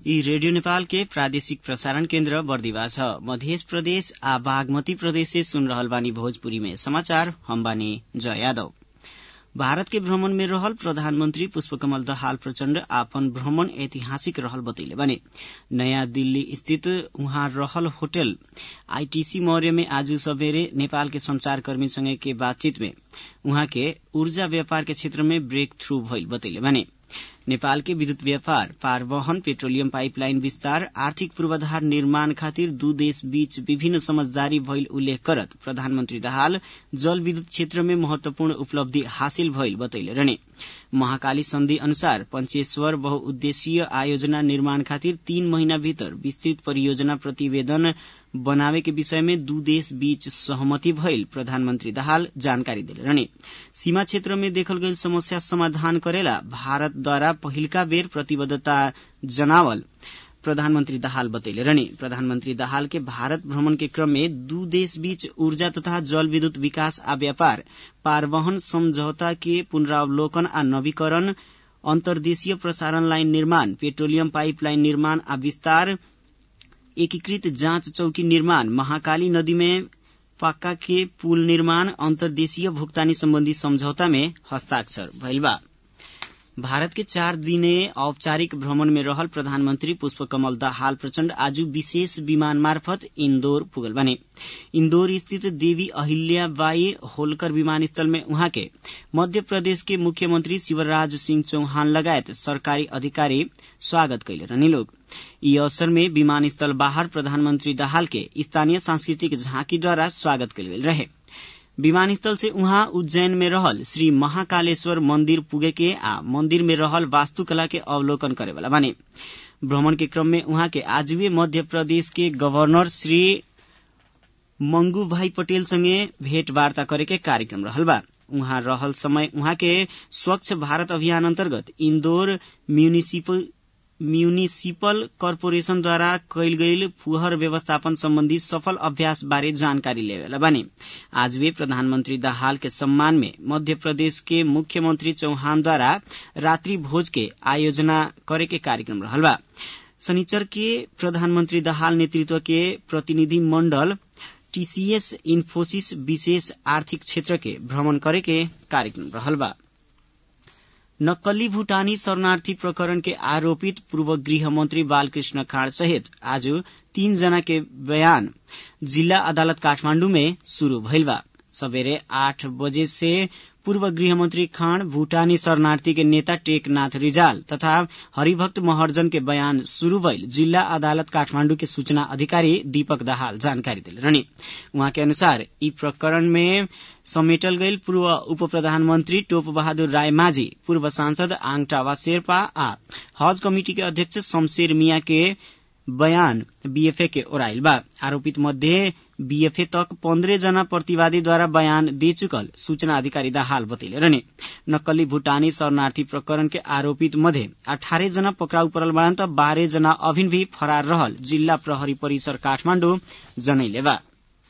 यी रेडियो नेपाल के प्रादेशिक प्रसारण केन्द्र बर्दिवा छ मध्य प्रदेश आ बागमती प्रदेश से सुन रहल बानी भोजपुरी में समाचार हम बानी जय यादव भारत के भ्रमण में रहल प्रधानमंत्री पुष्पकमल दहाल प्रचण्ड आपन भ्रमण ऐतिहासिक रहल बतैले बने नयाँ दिल्ली स्थित उहाँ रहल होटल आईटीसी मौर्य में आज सबेरे नेपाल के संचारकर्मीसँगै के बातचीत में उहाँ के ऊर्जा व्यापार के क्षेत्र में ब्रेक थ्रू भइल बतैले बने नेपाल के विद्युत व्यापार पारवहन पेट्रोलियम पाइपलाइन विस्तार आर्थिक पूर्वाधार निर्माण खातिर दू देश बीच विभिन्न समझदारी भइल उल्लेख करत प्रधानमन्त्री दाहाल जल विद्युत क्षेत्र में महत्वपूर्ण उपलब्धि हासिल भइल बतैले रहने महाकाली सन्धि अनुसार पंचेश्वर बहुउद्देशीय आयोजना निर्माण खातिर तीन महीना भीतर विस्तृत परियोजना प्रतिवेदन बनावे के विषय में दू देश बीच सहमति भइल प्रधानमन्त्री दाहाल जानकारी दिले रहने सीमा क्षेत्र में देखल गईल समस्या समाधान करेला भारतद्वारा पहिलका बेर प्रतिबद्धता जनावल प्रधानमन्त्री दाहाल बतैले रहने प्रधानमन्त्री दाहाल के भारत भ्रमण के क्रम में दू देश बीच ऊर्जा तथा जल विद्युत विकास आ व्यापार पारवहन समझौता के पुनरावलोकन आ नवीकरण अन्तर्देशीय प्रसारण लाइन निर्माण पेट्रोलियम पाइपलाइन निर्माण आ विस्तार एकीकृत जाँच चौकी निर्माण महाकाली नदी में पक्का के पुल निर्माण अन्तर्देशीय भुक्तानी सम्बन्धी सम्झौता में हस्ताक्षर भइल बा भारत के चार दिने औपचारिक भ्रमण में रहल प्रधानमन्त्री पुष्पकमल दाहाल प्रचण्ड आज विशेष विमान मार्फत इन्दौर पुगल बने इन्दौर स्थित देवी अहिल्या बाई होलकर विमानस्थल में उहाँ के मध्य प्रदेश के मुख्यमंत्री शिवराज सिंह चौहान लगायत सरकारी अधिकारी स्वागत कैले रहने लोग यी अवसर में विमानस्थल बाहर प्रधानमन्त्री दाहाल के स्थानीय सांस्कृतिक झाँकीद्वारा स्वागत कैल गेल रहे विमानस्थल से उहाँ उज्जैन में रहल श्री महाकालेश्वर मंदिर पुगे के आ मंदिर में रहल वास्तुकला के अवलोकन करे वाला बने भ्रमण के क्रम में उहाँ के आजवे मध्य प्रदेश के गवर्नर श्री मंगू भाई पटेल संगे भेंटवार्ता करे के कार्यक्रम रहल बा उहाँ रहल समय उहाँ के स्वच्छ भारत अभियान अन्तर्गत इन्दौर म्यूनिसिपल म्यूनिसिपल कर्पोरेशनद्वारा कैल गईल फुहर व्यवस्थापन सम्बन्धी सफल अभ्यास बारे जानकारी लेवेला बने आज वे प्रधानमन्त्री दाहाल के सम्मान में मध्य प्रदेश के मुख्यमंत्री चौहानद्वारा रात्रि भोज के आयोजना करे के कार्यक्रम रहल बा शनिचर के प्रधानमन्त्री दाहाल नेतृत्व के प्रतिनिधि मण्डल टीसीएस इन्फोसिस विशेष आर्थिक क्षेत्र के भ्रमण करे के कार्यक्रम रहल बा नक्कली भूटानी शरणार्थी प्रकरण के आरोपित पूर्व गृह मंत्री बालकृष्ण खाँड सहित आज तीन जना के बयान जिल्ला अदालत काठमाण्डु में शुरू भइल बा सबेरे आठ बजे से पूर्व गृहमन्त्री खाँड भूटानी शरणार्थी के नेता टेकनाथ रिजाल तथा हरिभक्त महर्जन के बयान शुरू भइल जिल्ला अदालत काठमाण्डु के सूचना अधिकारी दीपक दाहाल जानकारी दिले रहने उहाँ के अनुसार यी प्रकरण में समेटल गईल पूर्व उप प्रधानमन्त्री टोप बहादुर राय माझी पूर्व सांसद आङटावा शेर्पा आ हज कमिटी के अध्यक्ष शमशेर मिया के बयान बीएफए के ओराइल बा आरोपित मध्ये बीएफए तक पन्द्रह जना प्रतिवादीद्वारा बयान दे चुकल सूचना अधिकारी दाहाल बतैले रहने नक्कली भूटानी शरणार्थी प्रकरण के आरोपित मध्ये अठारह जना पक्राउ परल बाड़न त बाह्र जना अभिन भी फरार रहल जिल्ला प्रहरी परिसर काठमाण्डु जनैले बा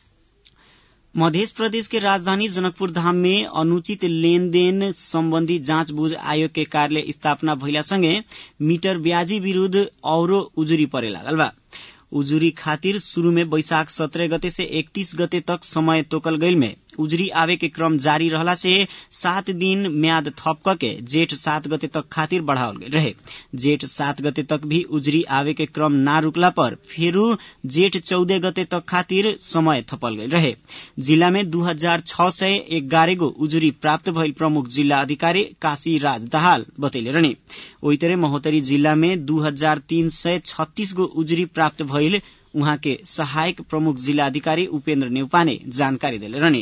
मध्य प्रदेश के राजधानी जनकपुर धाम में अनुचित लेनदेन सम्बन्धी जाँचबुझ आयोग के कार्यालय स्थापना भइलासँगै मीटर ब्याजी विरूद्ध औरो उजुरी परे लागल बा उजुरी खातिर शुरू में बैशाख सत्रह गते से इकतीस गते तक समय तोकल गईल में उजुरी आवे के क्रम जारी रहला से सात दिन म्याद थप के जेठ सात गते तक खातिर बढ़ावल गईल रहे जेठ सात गते तक भी उजुरी आवे के क्रम ना रुकला पर फेरू जेठ चौदह गते तक खातिर समय थपल गईल रहे जिला में दू हजार छ सय एघारह गो उजुरी प्राप्त भइल प्रमुख जिल्ला अधिकारी काशी राज दाहाल बतैले रहने ओही तरह महोत्तरी जिल्ला में दू हजार तीन सय छत्तीस गो उजुरी प्राप्त भइल उहाँ के सहायक प्रमुख जिल्ला अधिकारी उपेन्द्र नेउपाने जानकारी दिले रहने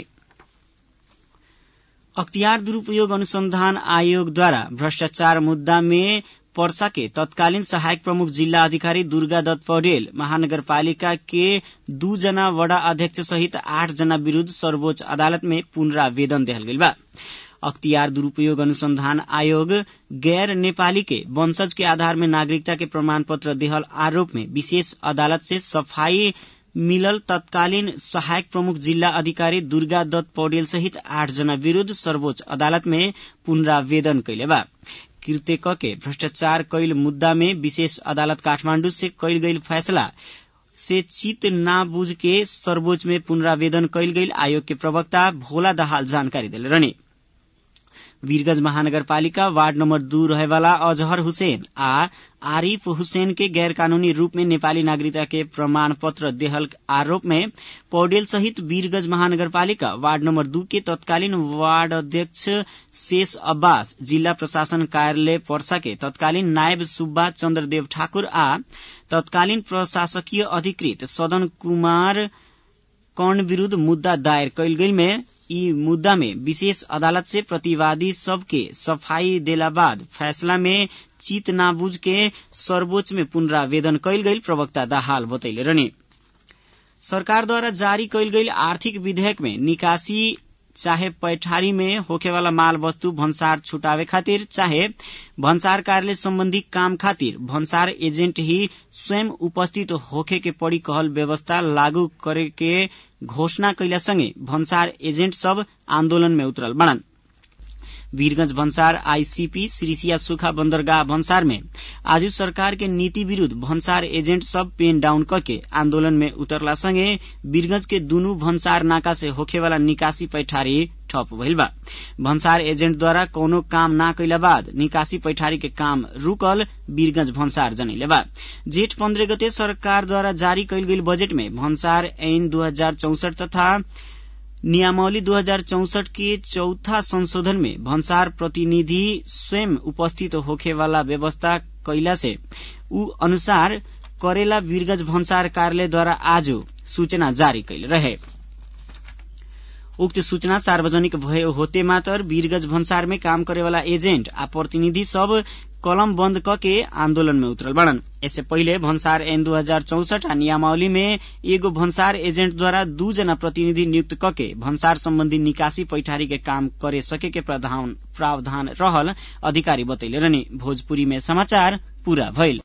अख्तियार दुरूपयोग अनुसंधान आयोगद्वारा भ्रष्टाचार मुद्दा में पर्सा के तत्कालीन सहायक प्रमुख जिल्ला अधिकारी दुर्गा दत्त पौडेल महानगरपालिका के दू जना वडा अध्यक्ष सहित आठ जना विरूद्ध सर्वोच्च अदालत में पुनरावेदन देहल गईल बा अख्तियार दुरूपयोग अनुसंधान आयोग गैर नेपाली के वंशज के आधार में नागरिकता के प्रमाण पत्र देहल आरोप में विशेष अदालत से सफाई मिलल तत्कालीन सहायक प्रमुख जिल्ला अधिकारी दुर्गा दत्त पौडेल सहित आठ जना विरूद्ध सर्वोच्च अदालत में पुनरावेदन कैले बा कृत्य कके भ्रष्टाचार कैल मुद्दा में विशेष अदालत काठमाण्डु से कैल गईल फैसला से चित ना बुझ के सर्वोच्च में पुनरावेदन कैल गईल आयोग के प्रवक्ता भोला दहाल जानकारी दिले रहने वीरगंज महानगरपालिका वार्ड नम्बर दू रहेवाला अजहर हुसैन आ आरिफ हुसैन के गैर कानूनी रूप में नेपाली नागरिकता के प्रमाण पत्र देहल आरोप में पौडेल सहित वीरगंज महानगरपालिका वार्ड नम्बर दू के तत्कालीन वार्ड अध्यक्ष शेष अब्बास जिल्ला प्रशासन कार्यालय पर्सा के तत्कालीन नायब सुब्बा चन्द्रदेव ठाकुर आ तत्कालीन प्रशासकीय अधिकृत सदन कुमार कर्ण विरूद्ध मुद्दा दायर कैल गई में यी मुद्दा में विशेष अदालत से प्रतिवादी सबके सफाई देला बाद फैसला में चित नाबुझ के सर्वोच्च में पुनरावेदन कैल गई प्रवक्ता दाहाल बतैले रहने सरकारद्वारा जारी कैल गई आर्थिक विधेयक में निकासी चाहे पैठारी में होखेवाला माल वस्तु भन्सार छुटावे खातिर चाहे भन्सार कार्यालय सम्बन्धी काम खातिर भन्सार एजेन्ट ही स्वयं उपस्थित होखे के पड़ी कहल व्यवस्था लागू करे के घोषणा कैला सँगै भन्सार एजेन्ट सब आन्दोलन में उतरल बणन वीरगंज भन्सार आईसीपी श्रीसिया सुखा बन्दरगाह भन्सार में आज सरकार के नीति विरूद्ध भन्सार एजेन्ट सब पेन डाउन करके आन्दोलन में उतरला सँगै वीरगंज के दुनू भन्सार नाका से होखेवाला निकासी पैठारी ठप भइल बा भन्सार एजेन्टद्वारा कौनो काम ना कैला बाद निकासी पैठारी के काम रुकल वीरगंज भन्सार जनैले बा जेठ पन्ध्र गते सरकारद्वारा जारी कैल गेल बजेट में भन्सार ऐन दू हजार चौसठ तथा नियमावली 2064 के चौथा संशोधन में भन्सार प्रतिनिधि स्वयं उपस्थित होखेवाला व्यवस्था कैला से ऊ अनुसार करेला वीरगंज भन्सार कार्यालयद्वारा आज सूचना जारी कैल रहे उक्त सूचना सार्वजनिक भयो होते मात्र वीरगंज भन्सार में काम करेवाला एजेन्ट आ प्रतिनिधि सब कलम बन्द कके आन्दोलन में उतरल बड़न इससे पहिले भन्सार एन दू हजार चौसठ आ नियमावली में एगो भन्सार एजेन्टद्वारा दू जना प्रतिनिधि नियुक्त कके भन्सार सम्बन्धी निकासी पैठारी के काम करे सके के प्रावधान रहल अधिकारी बतैले रहने भोजपुरी में समाचार पूरा भइल